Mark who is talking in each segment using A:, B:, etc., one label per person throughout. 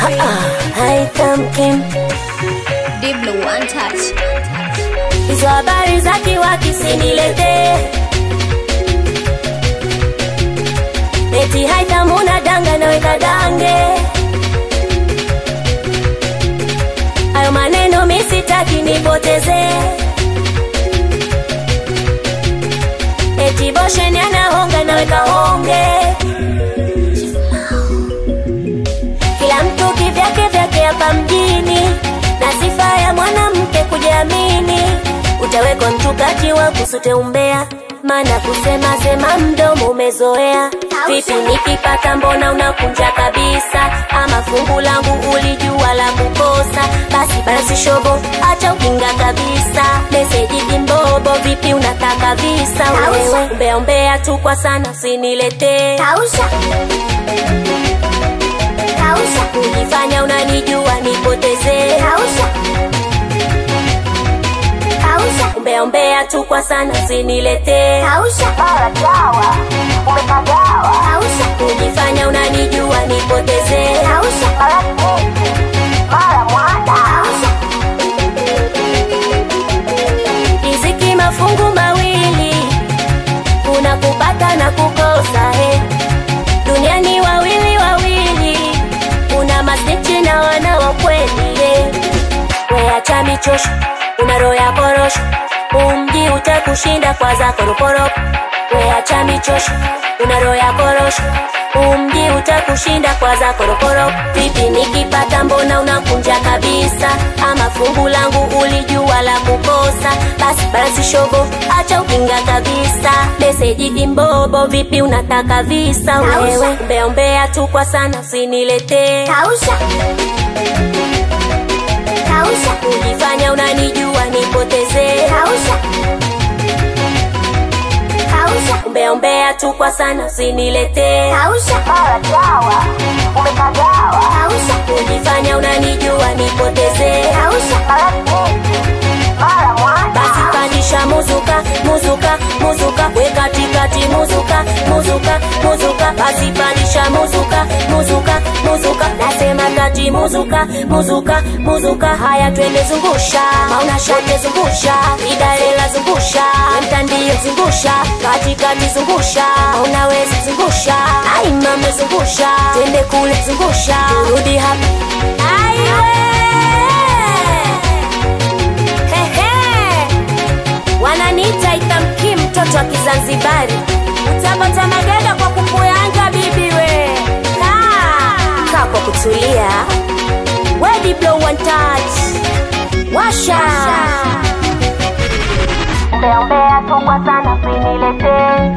A: haitamkin
B: Diblo one touch.
A: hizo habari za kiwaki siniletee eti haitamuna danga naweka dange hayo maneno misitaki nipoteze eti bosheni anahonga naweka honge kila mtu kivyake vyake hapa mjini na sifa ya mwanamke kujiamini utawekwa mtu kati wa kusute umbea maana kusema sema mdomo umezoea vipi nikipata mbona unakunja kabisa ama fungu langu ulijua la kukosa basi basi shobo acha ukinga kabisa meseji kimbobo vipi unataka visa wewe umbea umbea tu kwa sana usiniletee
C: Kausha. Kausha.
A: kujifanya unanijua nipotezee
C: Kausha. Kausha.
A: umbea umbea tu kwa sana usiniletee
C: Kausha. Mara dawa. Umepagawa. Kausha.
A: kujifanya unanijua nipotezee
C: Kausha. Mara keki. Mara mwada. Kausha.
A: riziki mafungu mawili kuna kupata na kukosa he duniani wawili wawili kuna masichi na wana wa kweli he weacha michosho una roho ya korosho umji utakushinda kwa za korokoroko weacha michosho una roho ya korosho umji utakushinda kwa za korokoroko vipi nikipata mbona unakunja kabisa ama fungu langu ulijua la kukosa basi basi shobo acha ukinga kabisa meseji kimbobo vipi unataka visa wewe umbea umbea tu kwa sana usiniletee
C: Kausha. Kausha.
A: kujifanya unanijua nipotezee
C: Kausha. Kausha.
A: umbea umbea tu kwa sana usiniletee
C: Kausha. Mara dawa. Umepagawa. Kausha.
A: kujifanya unanijua nipotezee
C: Kausha. Mara keki. Mara mwada.
A: basi pandisha muzuka muzuka muzuka we katikati muzuka muzuka muzuka basi pandisha muzuka muzuka muzuka nasema kati muzuka muzuka muzuka haya twende zungusha mauna shate zungusha idalela zungusha mtandio zungusha katikati zungusha unaweza zungusha ai mama zungusha twende kule zungusha turudi hapa aiwe Hehe. wananiita itamki mtoto wa kizanzibari utapata maganda kwa kukuyanga bibi we kaa kaa kwa kutulia wedi blow one touch washa umbea umbea tu kwa sana siniletee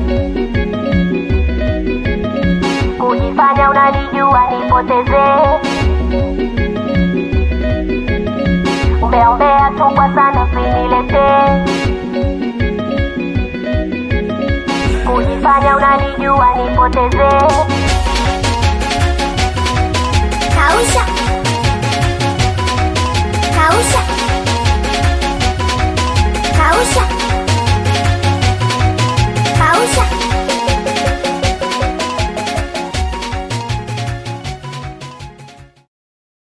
A: kujifanya unanijua nipotezee umbea umbea tu kwa sana usiniletee kujifanya unanijua nipotezee